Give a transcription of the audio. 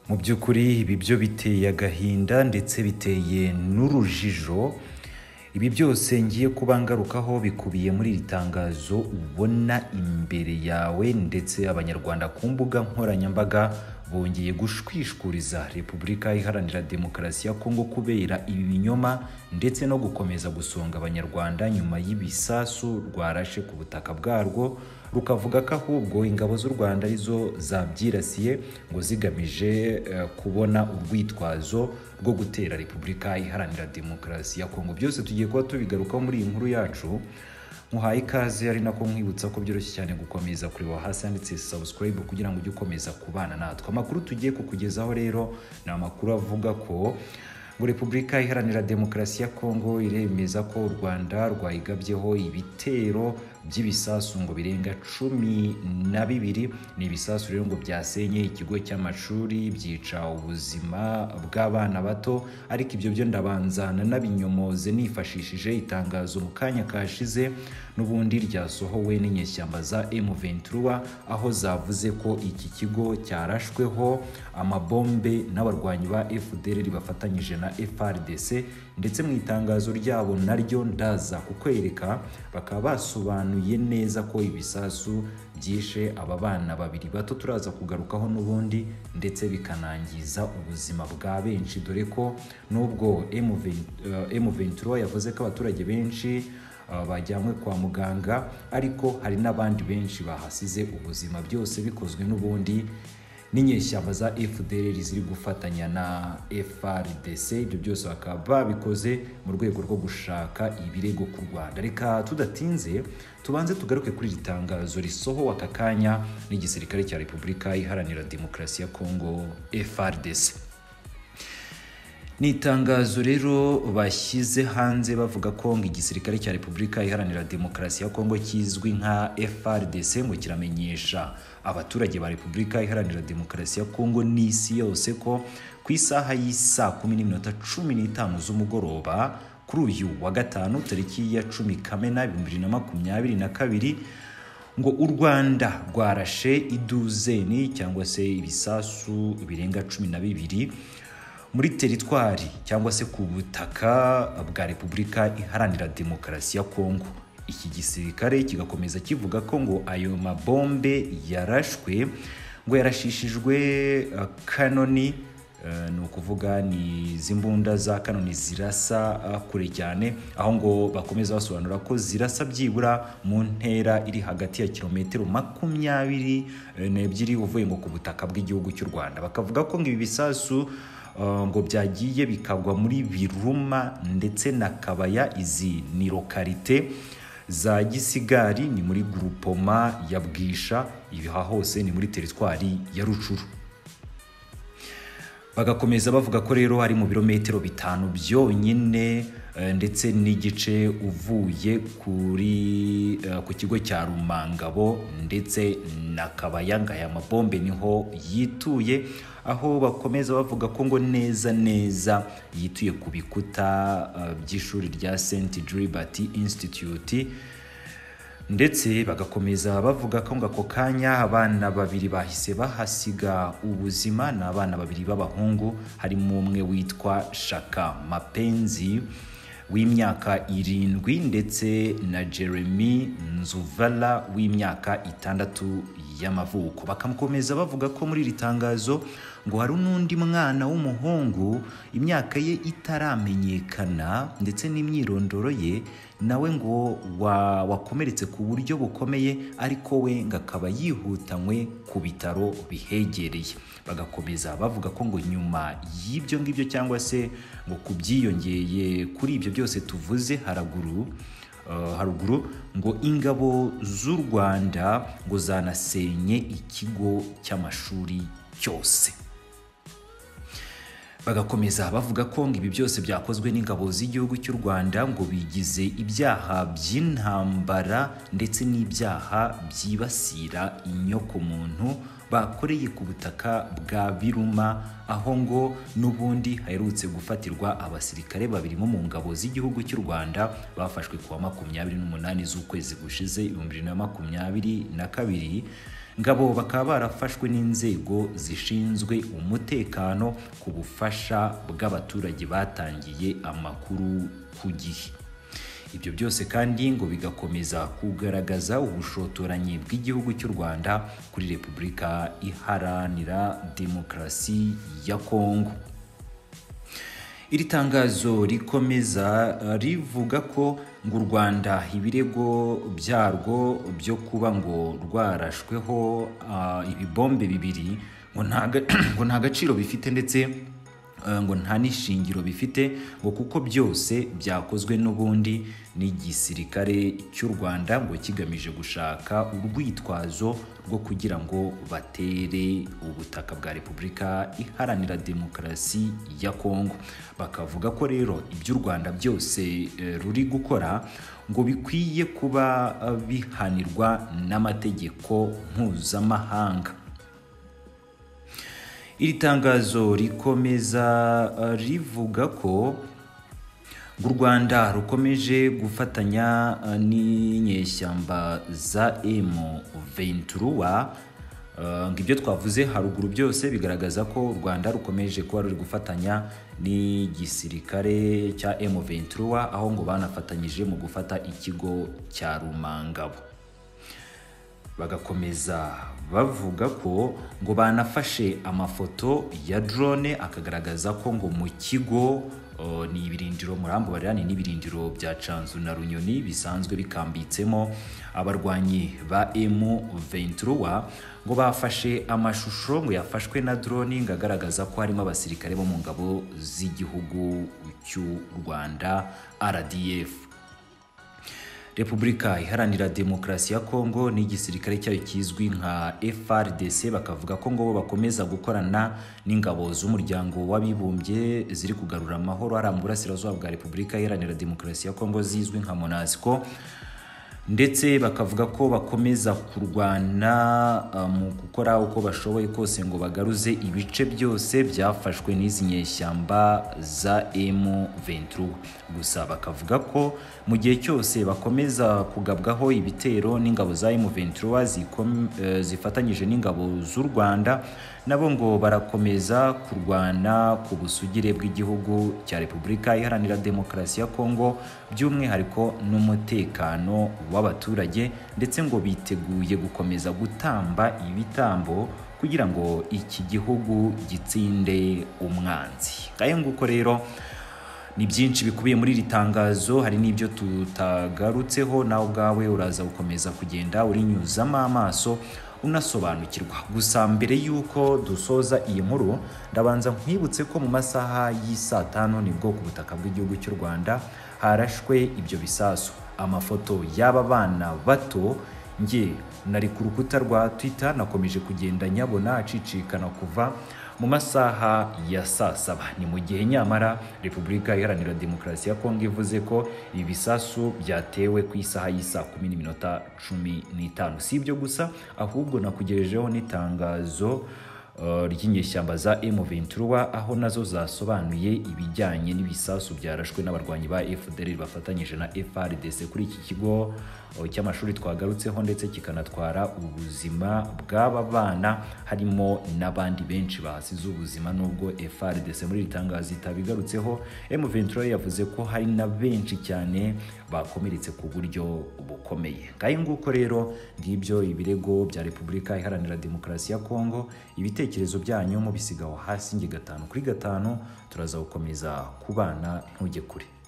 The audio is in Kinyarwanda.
mu by'ukuri ibi byo biteye agahinda ndetse biteye n'urujijo ibi byose ngiye kuba ngarukaho bikubiye muri iri tangazo ubona imbere yawe ndetse abanyarwanda ku mbuga nkoranyambaga bongeye gushwishuriza repubulika iharanira demokarasi ya kongo kubera ibi binyoma ndetse no gukomeza gusonga abanyarwanda nyuma y'ibisasu rwarashe ku butaka bwarwo rukavuga ko ahubwo ingabo z'u rwanda arizo zabyirasiye ngo zigamije eh, kubona urwitwazo rwo gutera repubulika iharanira demokarasi ya kongo byose tugiye kuba tubigarukaho muri iyi nkuru yacu nkuhaye ikaze ari nako nkwibutsa ko byoroshye cyane gukomeza kureba hasi handitse subscribe kugira ngo ujye ukomeza kubana natwe amakuru tugiye kukugezaho rero ni amakuru avuga ko ngo repubulika iharanira demokarasi ya kongo iremeza ko u rwanda rwayigabyeho ibitero by'ibisasu ngo birenga cumi na bibiri ni ibisasu rero ngo byasenye ikigo cy'amashuri byica ubuzima bw'abana bato ariko ibyo byo ndabanza nanabinyomoze nifashishije itangazo mu kanya kashize n'ubundi ryasohowe n'inyeshyamba za M23 aho zavuze ko iki kigo cyarashweho amabombe n'abarwanyi ba FDLR bafatanyije na FRDC ndetse mu itangazo ryabo naryo ndaza kukwereka bakaba basobanuye neza ko ibisasu byishe aba bana babiri bato turaza kugarukaho n'ubundi ndetse bikanangiza ubuzima bwa benshi dore ko nubwo M23 yavuze ko abaturage benshi uh, bajyanywe kwa muganga ariko hari n'abandi benshi bahasize ubuzima byose bikozwe n'ubundi n'inyeshyamba za FDLR ziri gufatanya na FRDC ibyo byose bakaba babikoze mu rwego rwo gushaka ibirego ku Rwanda reka tudatinze tubanze tugaruke kuri iri tangazo risohowe aka kanya n'igisirikare cya Repubulika Iharanira Demokarasi ya Kongo FRDC ni itangazo rero bashyize hanze bavuga ko ngo igisirikare cya repubulika iharanira demokarasi ya kongo kizwi nka frdc ngo kiramenyesha abaturage ba repubulika iharanira demokarasi ya kongo n'isi yose ko ku isaha y'isaa kumi n'iminota cumi n'itanu z'umugoroba kuri uyu wa gatanu tariki ya cumi kamena ibihumbi bibiri na makumyabiri na kabiri ngo u rwanda rwarashe iduzeni cyangwa se ibisasu birenga cumi na bibiri muri teritwari cyangwa se ku butaka bwa repubulika iharanira demokarasi ya kongo iki gisirikare kigakomeza kivuga ko ngo ayo mabombe yarashwe ngo yarashishijwe uh, kanoni uh, ni ukuvuga ni izi mbunda za kanoni zirasa uh, kure cyane aho ngo bakomeza basobanura ko zirasa byibura mu ntera iri hagati ya kilometero makumyabiri n'ebyiri uvuye ngo ku butaka bw'igihugu cy'u rwanda bakavuga ko ngo ibi bisasu Uh, ngo byagiye bikagwa muri biruma ndetse na kabaya izi ni lokarite za gisigari ni muri gurupoma ya bwisha ibiha hose ni muri teritwari ya rucuru bagakomeza bavuga ko rero hari mu birometero bitanu byonyine uh, ndetse n'igice uvuye kuri uh, ku kigo cya rumangabo ndetse na kabaya ngo aya mabombe niho yituye aho bakomeza bavuga ko ngo neza neza yituye ku bikuta by'ishuri rya St Gilbert Institute ndetse bagakomeza bavuga ko ngo ako kanya abana babiri bahise bahasiga ubuzima ni abana babiri b'abahungu harimo umwe witwa Shaka Mapenzi w'imyaka irindwi ndetse na Jeremy Nzuvala w'imyaka itandatu y'amavuko bakamukomeza bavuga ko muri iri tangazo ngo hari n'undi mwana w'umuhungu imyaka ye itaramenyekana ndetse n'imyirondoro ye nawe ngo wa, wakomeretse ku buryo bukomeye ariko we ngo akaba yihutanywe ku bitaro bihegereye bagakomeza bavuga ko ngo nyuma y'ibyo ngibyo cyangwa se ngo ku byiyongeye kuri ibyo byose tuvuze haraguru Uh, haruguru ngo ingabo z'u rwanda ngo zanasenye ikigo cy'amashuri cyose bagakomeza bavuga ko ngo ibi byose byakozwe n'ingabo z'igihugu cy'u rwanda ngo bigize ibyaha by'intambara ndetse n'ibyaha byibasira inyokomuntu bakoreye ku butaka bwa biruma aho ngo n'ubundi haherutse gufatirwa abasirikare babiri bo mu ngabo z'igihugu cy'u rwanda bafashwe kuwa makumyabiri n'umunani z'ukwezi gushize ibihumbi bibiri na makumyabiri na kabiri ngabo bakaba barafashwe n'inzego zishinzwe umutekano ku bufasha bw'abaturage batangiye amakuru ku gihe ibyo byose kandi ngo bigakomeza kugaragaza ubushotoranyi bw'igihugu cy'u rwanda kuri repubulika iharanira demokarasi ya kongo iri tangazo rikomeza rivuga ko ngo u rwanda ibirego byarwo byo kuba ngo rwarashweho ah, ibibombe bibiri ngo nta ga- ngo nta gaciro bifite ndetse eh, ngo nta n'ishingiro bifite ngo kuko byose byakozwe n'ubundi n'igisirikare cy'u rwanda ngo kigamije gushaka urwitwazo rwo kugira ngo batere ubutaka bwa repubulika iharanira demokarasi ya kongo bakavuga ko rero iby'u rwanda byose eh, ruri gukora ngo bikwiye kuba eh, bihanirwa n'amategeko mpuzamahanga iri tangazo rikomeza eh, rivuga ko ngo u rwanda rukomeje gufatanya eh, n'inyeshyamba za M23 eh, ngo ibyo twavuze haruguru byose bigaragaza ko u rwanda rukomeje kuba ruri gufatanya n'igisirikare cya M23 aho ngo banafatanyije mu gufata ikigo cya rumangabo bagakomeza bavuga ko ngo banafashe amafoto ya drone akagaragaza ko ngo mu kigo eh, ni ibirindiro murambo barirani n'ibirindiro bya canzu na runyoni bisanzwe bikambitsemo abarwanyi ba M23 ngo bafashe amashusho ngo yafashwe na drone ngo agaragaza ko harimo abasirikare bo mu ngabo z'igihugu cy'u Rwanda RDF Repubulika Iharanira Demokarasi ya Kongo n'igisirikare cyayo kizwi nka FRDC bakavuga ko ngo bo bakomeza gukorana n'ingabo z'umuryango w'abibumbye ziri kugarura amahoro ari mu burasirazuba bwa Repubulika Iharanira Demokarasi ya Kongo zizwi nka MONUSCO ndetse bakavuga ko bakomeza kurwana uh, mu gukora uko bashoboye kose ngo bagaruze ibice byose byafashwe n'izi nyeshyamba za M23 gusa bakavuga ko mu gihe cyose bakomeza kugabwaho ibitero n'ingabo za M23 zikom- eh, zifatanyije n'ingabo z'u Rwanda nabo ngo barakomeza kurwana ku busugire bw'igihugu cya Repubulika Iharanira Demokarasi ya Kongo by'umwihariko n'umutekano w'abaturage ndetse ngo biteguye gukomeza gutamba ibitambo kugira ngo iki gihugu gitsinde umwanzi kaye nguko rero ni byinshi bikubiye muri iri tangazo hari n'ibyo tutagarutseho nawe ubwawe uraza gukomeza kugenda urinyuzamo amaso unasobanukirwa gusa mbere y'uko dusoza iyi nkuru ndabanza nkwibutse ko mu masaha y'i saa tanu nibwo ku butaka bw'igihugu cy'u rwanda harashwe ibyo bisasu amafoto y'aba bana bato njye nari ku rukuta rwa twitter nakomeje kugenda nyabona acicikana kuva mu masaha ya saa saba ni mu gihe nyamara repubulika iharanira demokarasi ya kongo ivuze ko ibi bisasu byatewe ku isaha y'isaa kumi n'iminota cumi n'itanu si ibyo gusa ahubwo nakugejejeho n'itangazo eh, ry'inyeshyamba za M23 aho nazo zasobanuye ibijyanye n'ibisasu byarashwe n'abarwanyi ba FDL bafatanyije na FRDC kuri iki kigo eh, cy'amashuri twagarutseho ndetse kikanatwara ubuzima bw'aba bana harimo n'abandi benshi bahasize ubuzima nubwo FRDC muri iri tangazo itabigarutseho M23 yavuze ko hari na benshi cyane bakomeretse ku buryo bukomeye ngahe nguko rero ngibyo ibirego bya repubulika iharanira demokarasi ya kongo ibitekerezo byanyu mubisigaho hasi nge gatanu kuri gatanu turaza gukomeza kubana ntujye kure